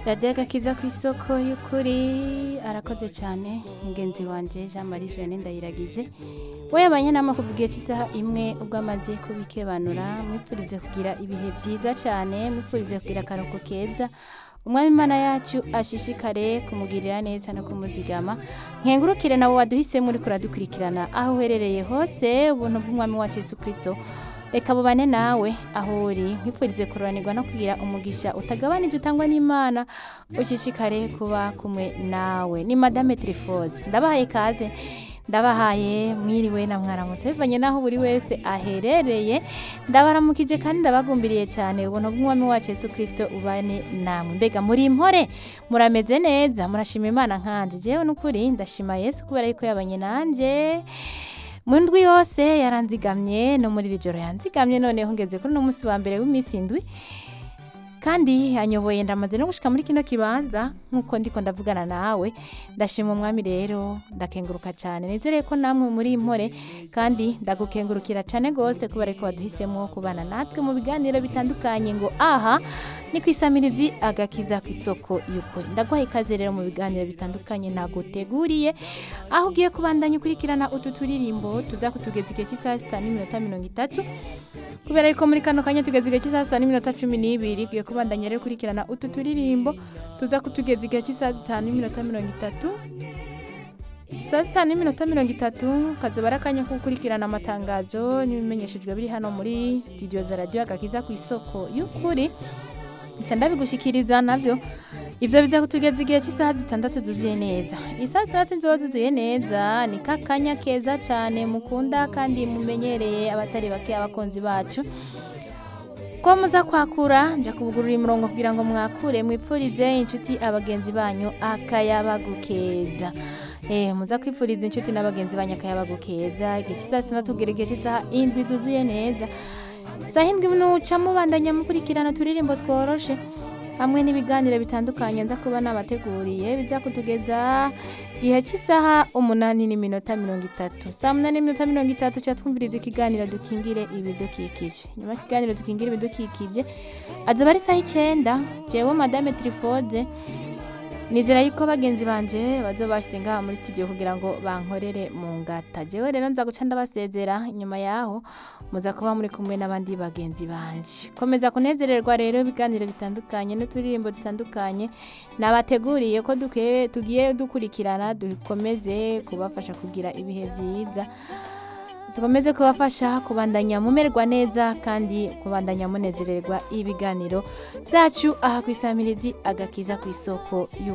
radiyo agakiza ku isoko y'ukuri arakoze cyane mugenzi wanjye jean marie vianney ndayiragije we yabanye nama kuva igihe cy'isaha imwe ubwo amaze kubikebanura mwipfurize kugira ibihe byiza cyane mwipfurize kugira akaruhuko keza umwami imana yacu ashishikare kumugirira neza no kumuzigama nkengurukire nawe waduhisemo uri kuradukurikirana aho uherereye hose ubuntu bw'umwami wacu yesu kirisito reka bubane nawe aho uri nkwifurize kururanirwa no kugira umugisha utagabanije utangwa n'imana ushishikare kuba kumwe nawe ni madame tirifoze ndabahaye kaze ndabahaye mwiriwe na mwaramutse bivanye n'aho buri wese aherereye ndabaramukije kandi ndabagumbiriye cyane ubuntu bw'umwami wacu yesu kirisito ubane namwe mbega muri impore murameze neza murashima imana nkanje jewe n'ukuri ndashima yesu kubera yuko yabanye nanjye mu ndwi yose yaranzigamye no muri iri joro yanzigamye noneho ngeze kuri uno munsi wa mbere w'iminsi indwi kandi yanyoboye ndamaze no gushika muri kino kibanza nk'uko ndiko ndavugana nawe ndashima umwami rero ndakenguruka cyane nizere ko namwe muri impore kandi ndagukengurukira cyane rwose kubera ko waduhisemo kubana natwe mu biganiro bitandukanye ngo aha ni ku isamirizi agakiza ku isoko y'ukuri ndaguhaye ikaze rero mu biganiro bitandukanye naguteguriye aho ugiye kubandanya ukurikirana utu turirimbo tuza kutugeza igihe cy'isaha sita n'iminota mirongo itatu kubera yuko muri kano kanya tugeze igihe cy'isaha sita n'iminota cumi n'ibiri tugiye kubandanya rero ukurikirana utu turirimbo tuza kutugeza igihe cy'isaha zitanu n'iminota mirongo itatu saa sita n'iminota mirongo itatu kazoba ari akanya ko gukurikirana amatangazo n'ibimenyeshejwe biri hano muri sitidiyo za radiyo agakiza ku isoko y'ukuri nca ndabigushikiriza navyo ivyo biza kutugeza igihe cy'isaha zitandatu zuzuye neza isaha zitandatu nzoba zuzuye neza ni kakanya keza cane mukunda kandi mumenyereye abatari bake abakunzi bacu ko muza kwakura nja kubugurura imirongo kugira ngo mwakure mwipfurize inshuti abagenzi banyu akayabagukeza Eh, muza kwipfuriza inshuti n'abagenzi banyu akayabagukeza igihe cy'isaha zitandatu kugera igihe cy'isaha indwi zuzuye neza saa hindwi nuca mubandanya mukurikirana turirimbo tworoshe hamwe n'ibiganiro bitandukanye nza kuba nabateguriye biza kutugeza igihe cy'isaha umunani n'iminota mirongo itatu saa munani n'iminota mirongo itatu ca twumviriza ikiganiro dukingire ibidukikije nyuma y'ikiganiro dukingire ibidukikije azoba ari isaha icenda jewe madame trifode nizera yuko bagenzi banje bazoba bashyize ngaha muri studio kugira ngo bankorere mu ngata jewe rero nza guca ndabasezera inyuma yaho muza kuba muri kumwe n'abandi bagenzi banje komeza kunezererwa rero ibiganiro bitandukanye n'uturirimbo dutandukanye nabateguriye ko dukwiye- tugiye dukurikirana dukomeze kubafasha kugira ibihe byiza dukomeze kubafasha kubandanya mumererwa neza kandi kubandanya munezererwa ibiganiro byacu aha ku isamirizi agakiza ku isoko y'u